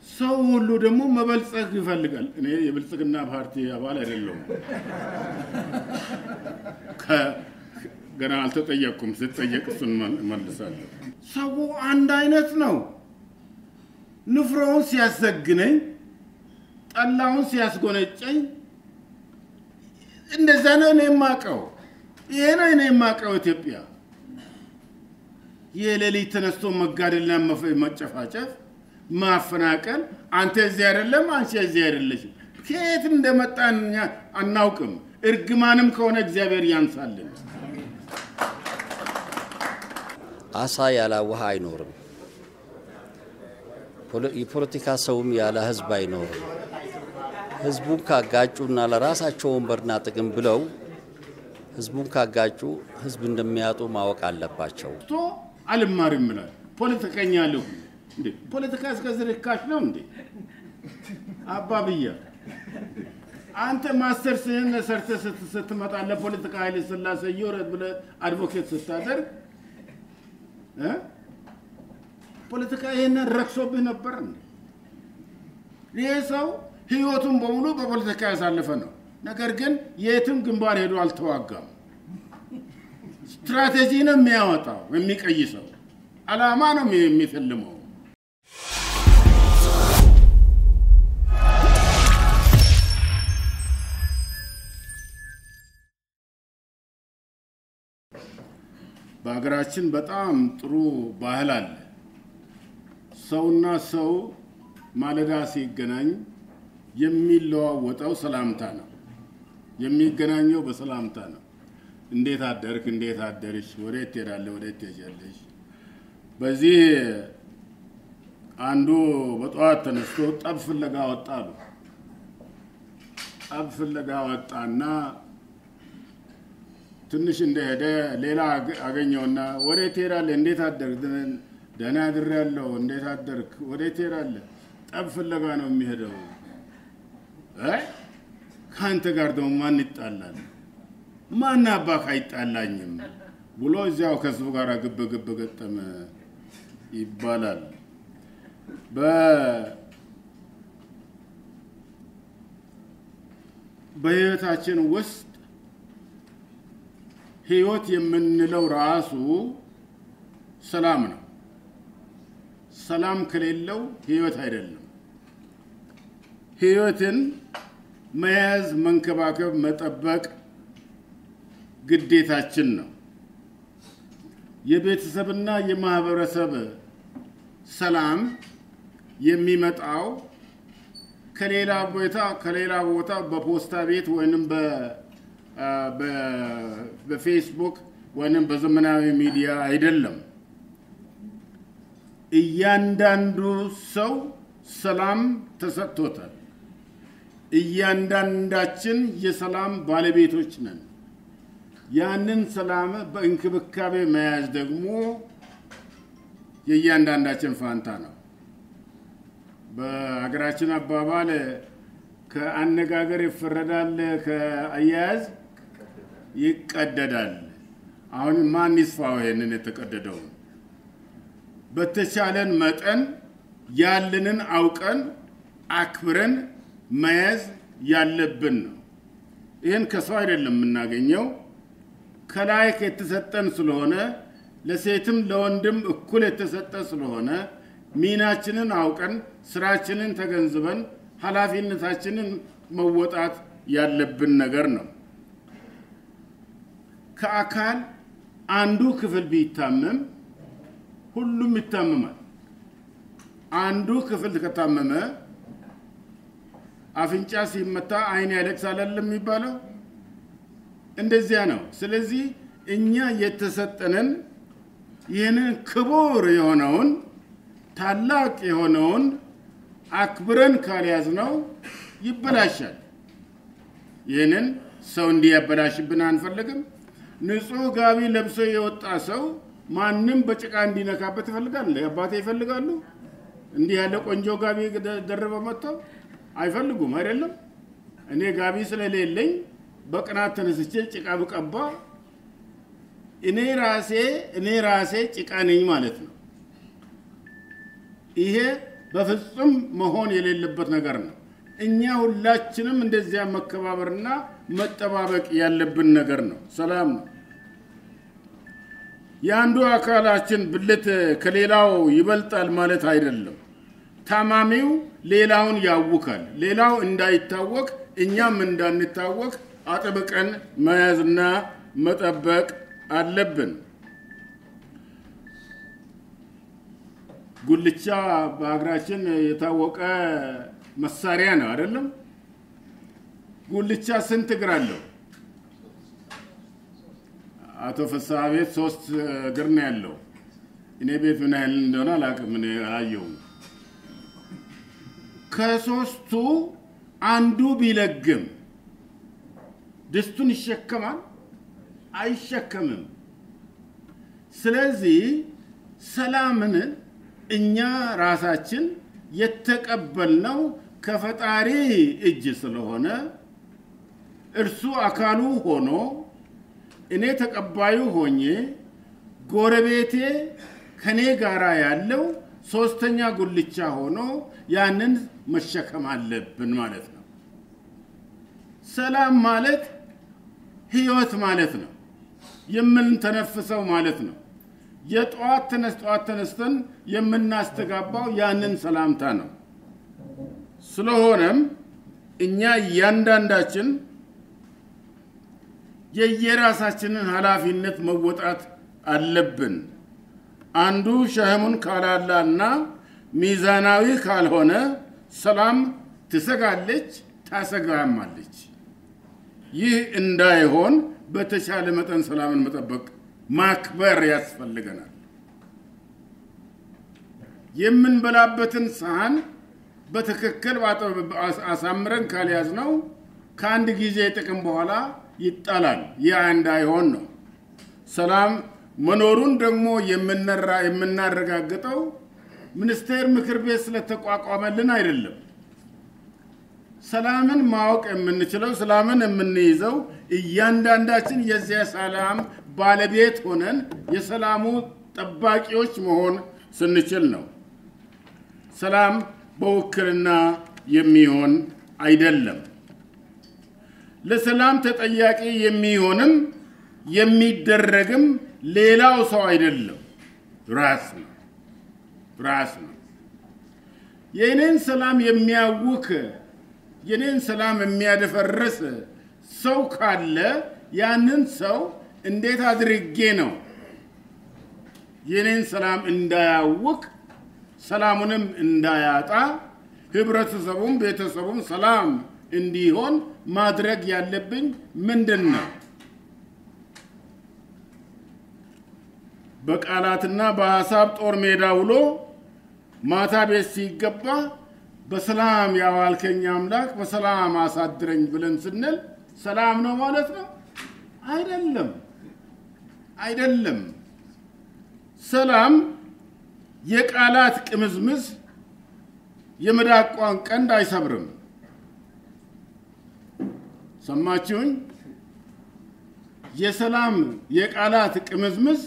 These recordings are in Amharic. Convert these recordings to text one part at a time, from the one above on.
ሰው ሁሉ ደግሞ መበልጸግ ይፈልጋል። እኔ የብልጽግና ፓርቲ አባል አይደለሁም። ከ- ገና አልተጠየቅኩም። ስጠየቅ እሱን መል- መልሳለሁ። ሰው አንድ አይነት ነው። ንፍሮውን ሲያሰግነኝ፣ ጠላውን ሲያስጎነጨኝ እንደዛ ነው እኔ የማውቀው። ይሄ ነው እኔ የማውቀው ኢትዮጵያ። የሌሊት ተነስቶ መጋደልና መፈ- መጨፋጨፍ፣ ማፈናቀል፣ አንተ እዚህ አይደለም፣ አንቺ እዚህ አይደለሽም። ከየት እንደመጣን እኛ አናውቅም። እርግማንም ከሆነ እግዚአብሔር ያንሳልን። አሳ ያለ ውሃ አይኖርም። ፖለ- የፖለቲካ ሰውም ያለ ህዝብ አይኖርም። ህዝቡን ካጋጩና ለራሳቸው ወንበርና ጥቅም ብለው ህዝቡን ካጋጩ ህዝብ እንደሚያጡ ማወቅ አለባቸው። ቶ አልማርም ይላል። ፖለቲከኛ አለሁ እንዴ? ፖለቲካ እስከዚህ ርካሽ ነው እንዴ? አባብያ አንተ ማስተርስህን ሰርተህ ስት- ስትመጣ ለፖለቲካ ኃይለ ሥላሴ ይውረድ ብለህ አድቮኬት ስታደርግ እ? ፖለቲካ ይሄንን ረክሶብህ ነበር እንዴ? ይሄ ሰው ህይወቱን በሙሉ በፖለቲካ ያሳለፈ ነው። ነገር ግን የትም ግንባር ሄዶ አልተዋጋም። ስትራቴጂ ነው የሚያወጣው የሚቀይሰው፣ አላማ ነው የሚፈልመው። በሀገራችን በጣም ጥሩ ባህል አለ። ሰውና ሰው ማለዳ ሲገናኝ የሚለዋወጠው ሰላምታ ነው። የሚገናኘው በሰላምታ ነው። እንዴት አደርክ? እንዴት አደርሽ? ወዴት ትሄዳለህ? ወዴት ትሄጃለሽ? በዚህ አንዱ በጠዋት ተነስቶ ጠብ ፍለጋ ወጣ አሉ። ጠብ ፍለጋ ወጣና ትንሽ እንደሄደ ሌላ አገ- አገኘውና ወዴት ትሄዳለህ? እንዴት አደርክ? ደህና አድሬያለሁ። እንዴት አደርክ? ወዴት ትሄዳለህ? ጠብ ፍለጋ ነው የሚሄደው። አይ ከአንተ ጋር ደግሞ ማን ይጣላል? ማን አባክ አይጣላኝም ብሎ እዚያው ከህዝቡ ጋር ግብ ግብ ገጠመ ይባላል። በ- በህይወታችን ውስጥ ህይወት የምንለው ራሱ ሰላም ነው። ሰላም ከሌለው ህይወት አይደለም። ህይወትን መያዝ፣ መንከባከብ፣ መጠበቅ ግዴታችን ነው። የቤተሰብና የማህበረሰብ ሰላም የሚመጣው ከሌላ ቦታ ከሌላ ቦታ በፖስታ ቤት ወይንም በ- አ፣ በ- በፌስቡክ ወይንም በዘመናዊ ሚዲያ አይደለም። እያንዳንዱ ሰው ሰላም ተሰጥቶታል። እያንዳንዳችን የሰላም ባለቤቶች ነን። ያንን ሰላም በእንክብካቤ መያዝ ደግሞ የእያንዳንዳችን ፋንታ ነው። በሀገራችን አባባል ከአነጋገር ይፈረዳል፣ ከአያያዝ ይቀደዳል። አሁን ማን ይስፋው ይሄንን የተቀደደውን? በተቻለን መጠን ያለንን አውቀን አክብረን መያዝ ያለብን ነው። ይህን ከሰው አይደለም የምናገኘው ከላይ የተሰጠን ስለሆነ ለሴትም ለወንድም እኩል የተሰጠ ስለሆነ ሚናችንን አውቀን ስራችንን ተገንዝበን ኃላፊነታችንን መወጣት ያለብን ነገር ነው። ከአካል አንዱ ክፍል ቢታመም ሁሉም ይታመማል። አንዱ ክፍል ከታመመ አፍንጫ ሲመታ አይን ያለቅሳል አይደለም የሚባለው? እንደዚያ ነው። ስለዚህ እኛ የተሰጠንን ይህንን ክቡር የሆነውን ታላቅ የሆነውን አክብረን ካልያዝነው ይበላሻል። ይህንን ሰው እንዲያበላሽብን አንፈልግም። ንጹሕ ጋቢ ለብሶ የወጣ ሰው ማንም በጭቃ እንዲነካበት ይፈልጋል። አባቴ ይፈልጋሉ። እንዲህ ያለ ቆንጆ ጋቢ ደ- ደርበው መጥተው አይፈልጉም አይደለም። እኔ ጋቢ ስለሌለኝ በቅናት ተነስቼ ጭቃ ብቀባ እኔ ራሴ እኔ ራሴ ጭቃ ነኝ ማለት ነው። ይሄ በፍጹም መሆን የሌለበት ነገር ነው። እኛ ሁላችንም እንደዚያ መከባበርና መጠባበቅ ያለብን ነገር ነው። ሰላም ነው። የአንዱ አካላችን ብልት ከሌላው ይበልጣል ማለት አይደለም። ታማሚው ሌላውን ያውካል። ሌላው እንዳይታወቅ እኛም እንዳንታወቅ አጥብቀን መያዝና መጠበቅ አለብን። ጉልቻ በሀገራችን የታወቀ መሳሪያ ነው አይደለም? ጉልቻ ስንት እግር አለው? አቶ ፍስሐ ቤት ሶስት እግር ነው ያለው። እኔ ቤት ምን ያህል እንደሆነ አላውቅም፣ እኔ አላየሁም። ከሶስቱ አንዱ ቢለግም ድስቱን ይሸከማል? አይሸከምም። ስለዚህ ሰላምን እኛ ራሳችን የተቀበልነው ከፈጣሪ እጅ ስለሆነ እርሱ አካሉ ሆኖ እኔ ተቀባዩ ሆኜ ጎረቤቴ ከኔ ጋራ ያለው ሶስተኛ ጉልቻ ሆኖ ያንን መሸከም አለብን ማለት ነው። ሰላም ማለት ህይወት ማለት ነው። የምንተነፍሰው ማለት ነው። የጠዋት ተነስ ጠዋት ተነስተን የምናስተጋባው ያንን ሰላምታ ነው። ስለሆነም እኛ እያንዳንዳችን የየራሳችንን ኃላፊነት መወጣት አለብን። አንዱ ሸህሙን ካላላና ሚዛናዊ ካልሆነ ሰላም ትሰጋለች፣ ታሰጋማለች። ይህ እንዳይሆን በተቻለ መጠን ሰላምን መጠበቅ ማክበር ያስፈልገናል። የምንበላበትን ሰሃን በትክክል አሳምረን ካልያዝነው ከአንድ ጊዜ ጥቅም በኋላ ይጣላል። ያ እንዳይሆን ነው። ሰላም መኖሩን ደግሞ የምናረጋግጠው ሚኒስቴር ምክር ቤት ስለተቋቋመልን አይደለም። ሰላምን ማወቅ የምንችለው ሰላምን የምንይዘው እያንዳንዳችን የዚያ ሰላም ባለቤት ሆነን የሰላሙ ጠባቂዎች መሆን ስንችል ነው። ሰላም በውክልና የሚሆን አይደለም። ለሰላም ተጠያቂ የሚሆንም የሚደረግም ሌላው ሰው አይደለም፣ ራስ ነው ራስ ነው። የእኔን ሰላም የሚያውክ የኔን ሰላም የሚያደፈርስ ሰው ካለ ያንን ሰው እንዴት አድርጌ ነው የኔን ሰላም እንዳያውቅ ሰላሙንም እንዳያጣ ህብረተሰቡም ቤተሰቡም ሰላም እንዲሆን ማድረግ ያለብኝ ምንድን ነው? በቃላትና በሀሳብ ጦር ሜዳ ውሎ ማታ ቤት ሲገባ በሰላም ያዋልከኝ አምላክ በሰላም አሳድረኝ ብለን ስንል ሰላም ነው ማለት ነው? አይደለም፣ አይደለም። ሰላም የቃላት ቅምዝምዝ የመዳቋን ቀንድ አይሰብርም። ሰማችሁኝ? የሰላም የቃላት ቅምዝምዝ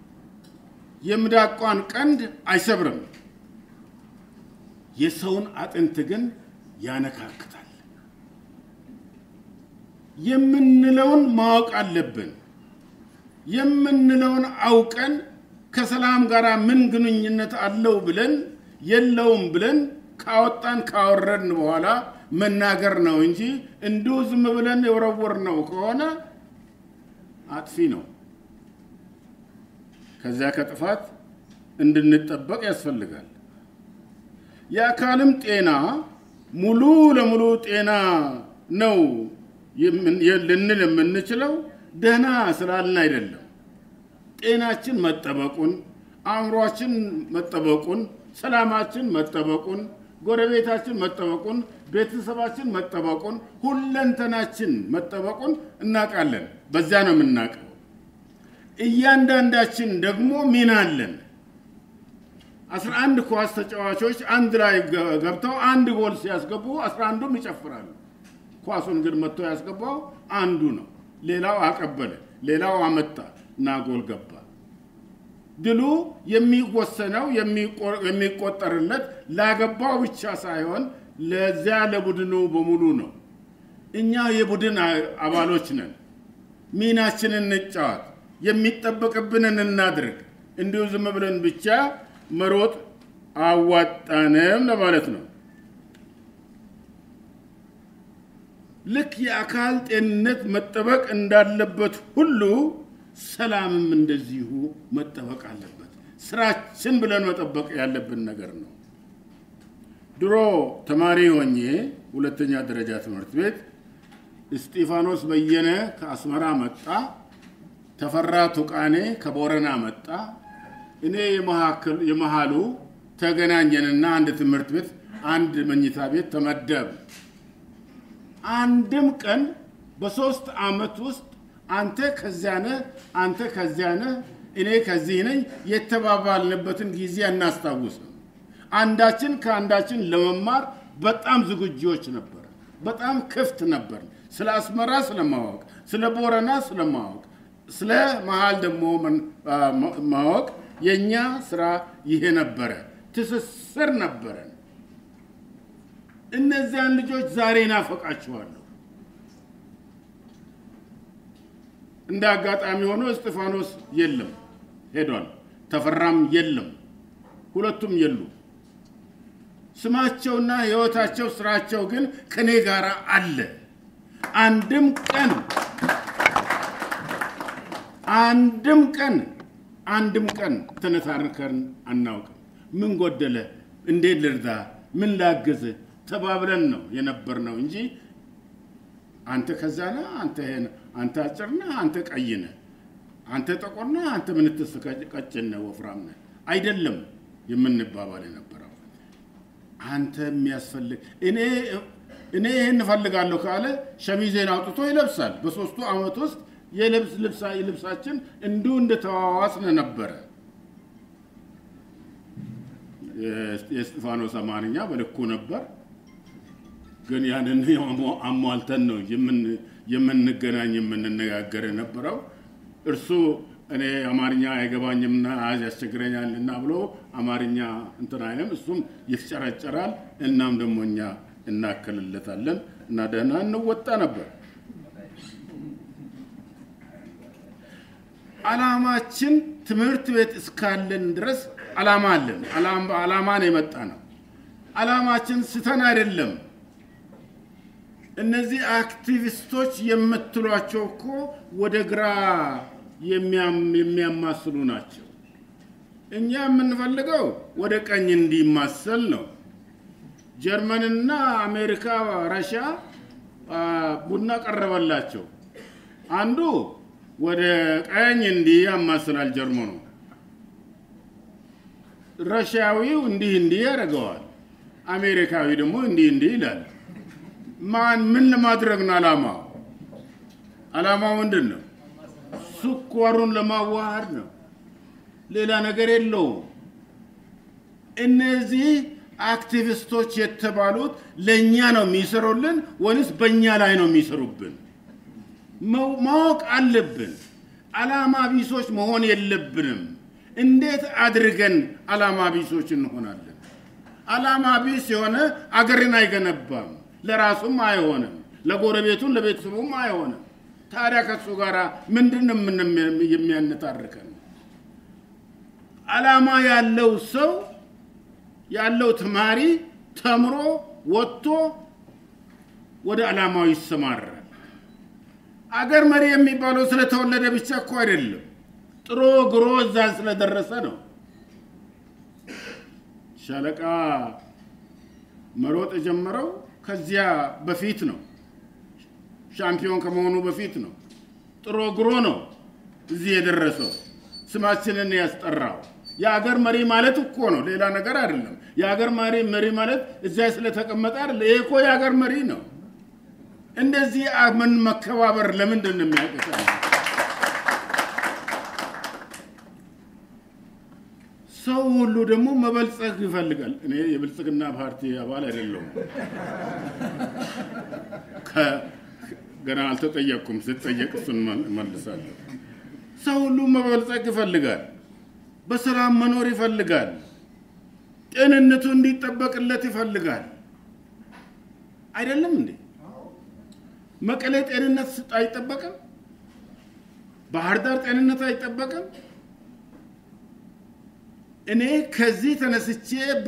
የምዳቋን ቀንድ አይሰብርም። የሰውን አጥንት ግን ያነካክታል። የምንለውን ማወቅ አለብን። የምንለውን አውቀን ከሰላም ጋር ምን ግንኙነት አለው ብለን የለውም ብለን ካወጣን ካወረድን በኋላ መናገር ነው እንጂ እንዲሁ ዝም ብለን የወረወር ነው ከሆነ አጥፊ ነው። ከዚያ ከጥፋት እንድንጠበቅ ያስፈልጋል። የአካልም ጤና ሙሉ ለሙሉ ጤና ነው ልንል የምንችለው ደህና ስላልን አይደለም። ጤናችን መጠበቁን፣ አእምሯችን መጠበቁን፣ ሰላማችን መጠበቁን፣ ጎረቤታችን መጠበቁን፣ ቤተሰባችን መጠበቁን፣ ሁለንተናችን መጠበቁን እናውቃለን። በዚያ ነው የምናውቀው። እያንዳንዳችን ደግሞ ሚና አለን። አስራ አንድ ኳስ ተጫዋቾች አንድ ላይ ገብተው አንድ ጎል ሲያስገቡ አስራ አንዱም ይጨፍራሉ። ኳሱን ግን መጥቶ ያስገባው አንዱ ነው። ሌላው አቀበለ፣ ሌላው አመጣ እና ጎል ገባ። ድሉ የሚወሰነው የሚቆጠርለት ላገባው ብቻ ሳይሆን ለዚያ ለቡድኑ በሙሉ ነው። እኛ የቡድን አባሎች ነን። ሚናችንን እንጫወት፣ የሚጠበቅብንን እናድርግ። እንዲሁ ዝም ብለን ብቻ መሮጥ አዋጣንም ለማለት ነው። ልክ የአካል ጤንነት መጠበቅ እንዳለበት ሁሉ ሰላምም እንደዚሁ መጠበቅ አለበት። ስራችን ብለን መጠበቅ ያለብን ነገር ነው። ድሮ ተማሪ ሆኜ ሁለተኛ ደረጃ ትምህርት ቤት እስጢፋኖስ በየነ ከአስመራ መጣ፣ ተፈራ ቱቃኔ ከቦረና መጣ። እኔ የመሃሉ ተገናኘንና አንድ ትምህርት ቤት አንድ መኝታ ቤት ተመደብ። አንድም ቀን በሶስት ዓመት ውስጥ አንተ ከዚያ ነህ፣ አንተ ከዚያ ነህ፣ እኔ ከዚህ ነኝ የተባባልንበትን ጊዜ አናስታውስም። አንዳችን ከአንዳችን ለመማር በጣም ዝግጆች ነበር። በጣም ክፍት ነበር። ስለ አስመራ ስለማወቅ፣ ስለ ቦረና ስለማወቅ፣ ስለ መሀል ደግሞ ማወቅ የእኛ ስራ ይሄ ነበረ። ትስስር ነበረን። እነዚያን ልጆች ዛሬ ናፈቃችኋለሁ። እንደ አጋጣሚ ሆኖ እስጢፋኖስ የለም ሄዷል። ተፈራም የለም፣ ሁለቱም የሉ። ስማቸውና ህይወታቸው፣ ስራቸው ግን ከኔ ጋር አለ። አንድም ቀን አንድም ቀን አንድም ቀን ተነታርከን አናውቅም። ምን ጎደለ፣ እንዴት ልርዳ፣ ምን ላግዝ ተባብለን ነው የነበር ነው እንጂ አንተ ከዛ ነህ፣ አንተ አንተ አጭር ነህ፣ አንተ ቀይ ነህ፣ አንተ ጠቆር ነህ፣ አንተ ምንትስ ቀጭን ነህ፣ ወፍራም ነህ አይደለም የምንባባል የነበረው። አንተ የሚያስፈልግ እኔ እኔ ይህን እፈልጋለሁ ካለ ሸሚዜን አውጥቶ ይለብሳል። በሶስቱ ዓመት ውስጥ የልብስ ልብሳችን እንዲሁ እንደተዋዋስን ነበረ። የእስጢፋኖስ አማርኛ በልኩ ነበር፣ ግን ያንን አሟልተን ነው የምንገናኝ የምንነጋገር የነበረው። እርሱ እኔ አማርኛ አይገባኝምና ያስቸግረኛልና ብሎ አማርኛ እንትን አይለም፣ እሱም ይፍጨረጨራል። እናም ደግሞ እኛ እናከልለታለን እና ደህና እንወጣ ነበር። አላማችን ትምህርት ቤት እስካለን ድረስ አላማ አለን። አላማን የመጣ ነው። አላማችን ስተን አይደለም። እነዚህ አክቲቪስቶች የምትሏቸው እኮ ወደ ግራ የሚያማስሉ ናቸው። እኛ የምንፈልገው ወደ ቀኝ እንዲማሰል ነው። ጀርመንና አሜሪካ፣ ረሻ ቡና ቀረበላቸው። አንዱ ወደ ቀኝ እንዲህ ያማስላል ጀርመኑ፣ ረሻዊው እንዲህ እንዲህ ያደርገዋል፣ አሜሪካዊ ደግሞ እንዲህ እንዲህ ይላል። ማን ምን ለማድረግ ነው አላማው? አላማው ምንድን ነው? ስኳሩን ለማዋሃድ ነው። ሌላ ነገር የለውም። እነዚህ አክቲቪስቶች የተባሉት ለእኛ ነው የሚሰሩልን ወይንስ በእኛ ላይ ነው የሚሰሩብን? ማወቅ አለብን። አላማ ቢሶች መሆን የለብንም። እንዴት አድርገን አላማ ቢሶች እንሆናለን? አላማ ቢስ የሆነ አገርን አይገነባም፣ ለራሱም አይሆንም፣ ለጎረቤቱም ለቤተሰቡም አይሆንም። ታዲያ ከሱ ጋር ምንድን ነው የሚያነታርከን? አላማ ያለው ሰው ያለው ተማሪ ተምሮ ወጥቶ ወደ አላማው ይሰማራል። አገር መሪ የሚባለው ስለተወለደ ብቻ እኮ አይደለም፣ ጥሮ ግሮ እዛ ስለደረሰ ነው። ሻለቃ መሮጥ የጀመረው ከዚያ በፊት ነው። ሻምፒዮን ከመሆኑ በፊት ነው። ጥሮ ግሮ ነው እዚህ የደረሰው ስማችንን ያስጠራው። የአገር መሪ ማለት እኮ ነው፣ ሌላ ነገር አይደለም። የአገር መሪ መሪ ማለት እዚያ ስለተቀመጠ አይደለም። ይሄ እኮ የአገር መሪ ነው። እንደዚህ ምን መከባበር ለምንድን ነው የሚያቅተው? ሰው ሁሉ ደግሞ መበልጸግ ይፈልጋል። እኔ የብልጽግና ፓርቲ አባል አይደለሁም። ገና አልተጠየቅኩም። ስጠየቅ እሱን መልሳለሁ። ሰው ሁሉ መበልጸግ ይፈልጋል። በሰላም መኖር ይፈልጋል። ጤንነቱ እንዲጠበቅለት ይፈልጋል። አይደለም እንዴ? መቀሌ ጤንነት አይጠበቅም? ባህር ዳር ጤንነት አይጠበቅም? እኔ ከዚህ ተነስቼ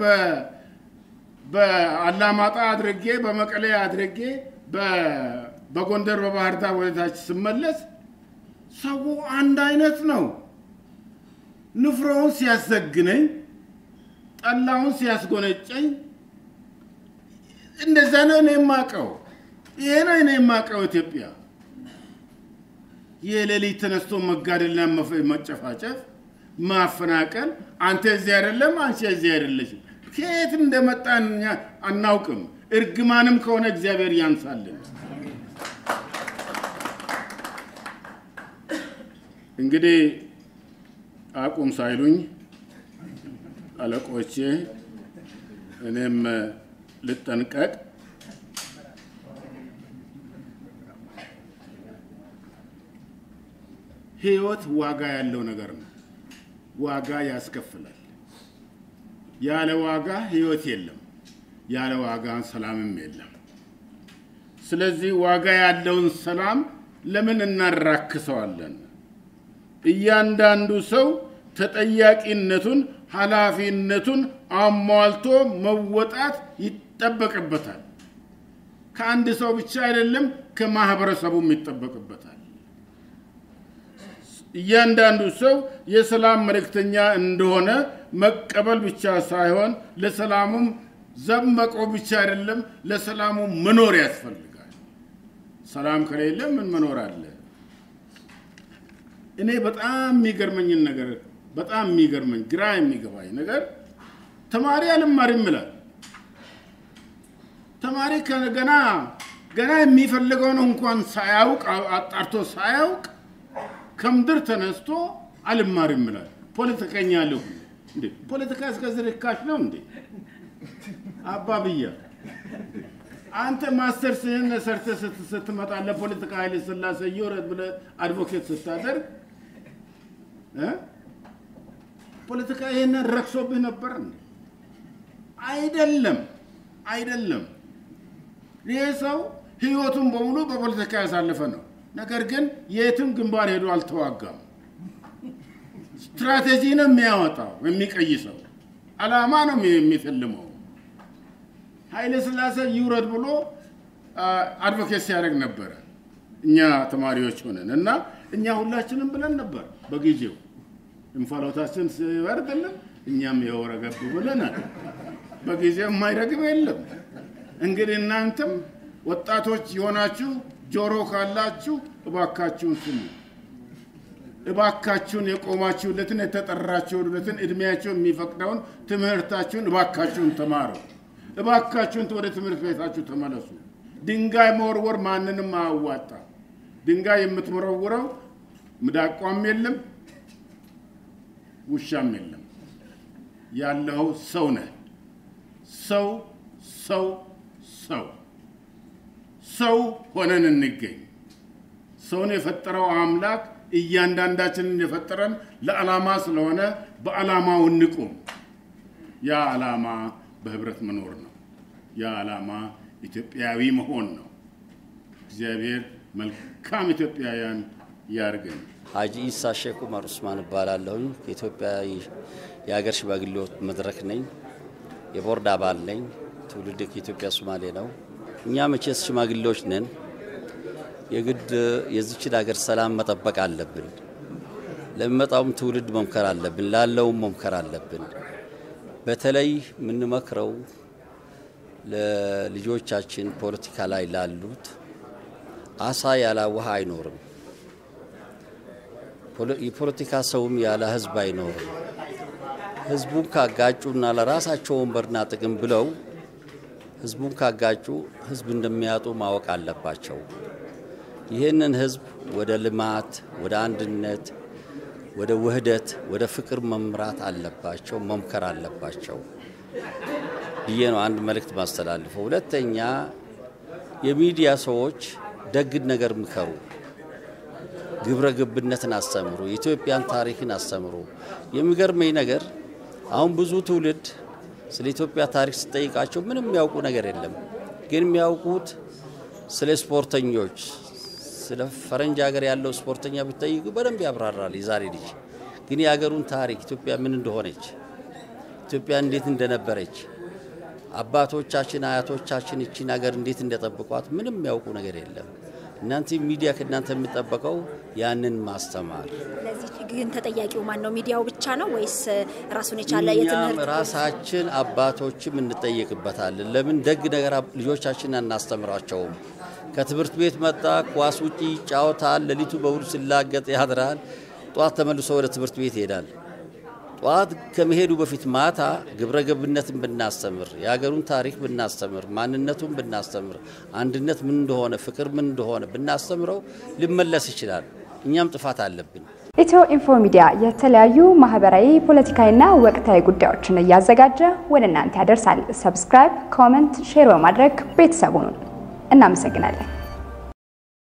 በአላማጣ አድርጌ በመቀሌ አድርጌ በጎንደር በባህር ዳር ወደታች ስመለስ ሰው አንድ አይነት ነው። ንፍሮውን ሲያዘግነኝ፣ ጠላውን ሲያስጎነጨኝ እንደዛ ነው እኔ የማውቀው። ይሄ ነው እኔ የማውቀው ኢትዮጵያ። የሌሊት ተነስቶ መጋደልና መጨፋጨፍ፣ ማፈናቀል፣ አንተ እዚህ አይደለም፣ አንቺ እዚህ አይደለሽም። ከየት እንደመጣን እኛ አናውቅም። እርግማንም ከሆነ እግዚአብሔር ያንሳልን። እንግዲህ አቁም ሳይሉኝ አለቆቼ እኔም ልጠንቀቅ። ህይወት ዋጋ ያለው ነገር ነው። ዋጋ ያስከፍላል። ያለ ዋጋ ህይወት የለም። ያለ ዋጋ ሰላምም የለም። ስለዚህ ዋጋ ያለውን ሰላም ለምን እናራክሰዋለን? እያንዳንዱ ሰው ተጠያቂነቱን፣ ኃላፊነቱን አሟልቶ መወጣት ይጠበቅበታል። ከአንድ ሰው ብቻ አይደለም፣ ከማህበረሰቡም ይጠበቅበታል። እያንዳንዱ ሰው የሰላም መልእክተኛ እንደሆነ መቀበል ብቻ ሳይሆን ለሰላሙም ዘብ መቆም ብቻ አይደለም፣ ለሰላሙ መኖር ያስፈልጋል። ሰላም ከሌለ ምን መኖር አለ? እኔ በጣም የሚገርመኝን ነገር በጣም የሚገርመኝ ግራ የሚገባኝ ነገር ተማሪ አልማርም ይላል። ተማሪ ገና ገና የሚፈልገውን እንኳን ሳያውቅ አጣርቶ ሳያውቅ ከምድር ተነስቶ አልማርም ይላል። ፖለቲከኛ ልሁ እንዴ? ፖለቲካ እስከዚህ ርካሽ ነው እንዴ? አባብያ አንተ ማስተርስህን ሰርተህ ስትመጣ ለፖለቲካ ኃይለ ሥላሴ ይውረድ ብለህ አድቮኬት ስታደርግ ፖለቲካ ይሄንን ረክሶብህ ነበር እንዴ? አይደለም፣ አይደለም። ይህ ሰው ህይወቱን በሙሉ በፖለቲካ ያሳለፈ ነው። ነገር ግን የትም ግንባር ሄዶ አልተዋጋም። ስትራቴጂ ነው የሚያወጣው የሚቀይሰው፣ አላማ ነው የሚፈልመው። ኃይለ ሥላሴ ይውረድ ብሎ አድቮኬት ሲያደርግ ነበረ። እኛ ተማሪዎች ሆነን እና እኛ ሁላችንም ብለን ነበር በጊዜው እንፋሎታችን ሲበርድልን እኛም የወረገብ ብለናል። በጊዜው የማይረግብ የለም። እንግዲህ እናንተም ወጣቶች የሆናችሁ ጆሮ ካላችሁ እባካችሁን ስሙ። እባካችሁን የቆማችሁለትን የተጠራችሁለትን እድሜያችሁን የሚፈቅደውን ትምህርታችሁን እባካችሁን ተማሩ። እባካችሁን ወደ ትምህርት ቤታችሁ ተመለሱ። ድንጋይ መወርወር ማንንም አያዋጣ። ድንጋይ የምትወረውረው ምዳቋም የለም ውሻም የለም። ያለው ሰው ነህ። ሰው ሰው ሰው ሰው ሆነን እንገኝ። ሰውን የፈጠረው አምላክ እያንዳንዳችንን የፈጠረን ለዓላማ ስለሆነ በዓላማው እንቁም። ያ ዓላማ በህብረት መኖር ነው። ያ ዓላማ ኢትዮጵያዊ መሆን ነው። እግዚአብሔር መልካም ኢትዮጵያውያን ያርገን። ሀጂ ኢሳ ሼክ ኡመር ኡስማን እባላለሁኝ። ከኢትዮጵያ የሀገር ሽማግሌዎች መድረክ ነኝ። የቦርድ አባል ነኝ። ትውልድ ከኢትዮጵያ ሶማሌ ነው። እኛ መቼስ ሽማግሌዎች ነን። የግድ የዚችን ሀገር ሰላም መጠበቅ አለብን። ለሚመጣውም ትውልድ መምከር አለብን። ላለውም መምከር አለብን። በተለይ የምንመክረው ለልጆቻችን ፖለቲካ ላይ ላሉት አሳ ያለ ውሃ አይኖርም። የፖለቲካ ሰውም ያለ ህዝብ አይኖርም። ህዝቡን ካጋጩና ለራሳቸው ወንበርና ጥቅም ብለው ህዝቡን ካጋጩ ህዝብ እንደሚያጡ ማወቅ አለባቸው። ይህንን ህዝብ ወደ ልማት፣ ወደ አንድነት፣ ወደ ውህደት፣ ወደ ፍቅር መምራት አለባቸው፣ መምከር አለባቸው ብዬ ነው አንድ መልእክት ማስተላልፈው። ሁለተኛ የሚዲያ ሰዎች ደግን ነገር ምከሩ። ግብረ ገብነትን አስተምሩ፣ የኢትዮጵያን ታሪክን አስተምሩ። የሚገርመኝ ነገር አሁን ብዙ ትውልድ ስለ ኢትዮጵያ ታሪክ ስጠይቃቸው ምንም የሚያውቁ ነገር የለም። ግን የሚያውቁት ስለ ስፖርተኞች፣ ስለ ፈረንጅ ሀገር ያለው ስፖርተኛ ብትጠይቁ በደንብ ያብራራል የዛሬ ልጅ። ግን የሀገሩን ታሪክ ኢትዮጵያ ምን እንደሆነች፣ ኢትዮጵያ እንዴት እንደነበረች፣ አባቶቻችን አያቶቻችን እቺን ሀገር እንዴት እንደጠብቋት ምንም የሚያውቁ ነገር የለም። እናንተ ሚዲያ ከእናንተ የሚጠበቀው ያንን ማስተማር ለዚህ ግን ተጠያቂው ማን ነው? ሚዲያው ብቻ ነው ወይስ ራሱን የቻለ እኛም የትምህርት ራሳችን አባቶችም እንጠየቅበታለን። ለምን ደግ ነገር አብ- ልጆቻችን አናስተምራቸውም? ከትምህርት ቤት መጣ፣ ኳስ ውጪ ይጫወታል፣ ሌሊቱ በውል ሲላገጥ ያድራል። ጠዋት ተመልሶ ወደ ትምህርት ቤት ይሄዳል። ጠዋት ከመሄዱ በፊት ማታ ግብረ ገብነትን ብናስተምር፣ የሀገሩን ታሪክ ብናስተምር፣ ማንነቱን ብናስተምር፣ አንድነት ምን እንደሆነ፣ ፍቅር ምን እንደሆነ ብናስተምረው ሊመለስ ይችላል። እኛም ጥፋት አለብን። ኢትዮ ኢንፎ ሚዲያ የተለያዩ ማህበራዊ፣ ፖለቲካዊና ወቅታዊ ጉዳዮችን እያዘጋጀ ወደ እናንተ ያደርሳል። ሰብስክራይብ፣ ኮመንት፣ ሼር በማድረግ ቤተሰቡን እናመሰግናለን።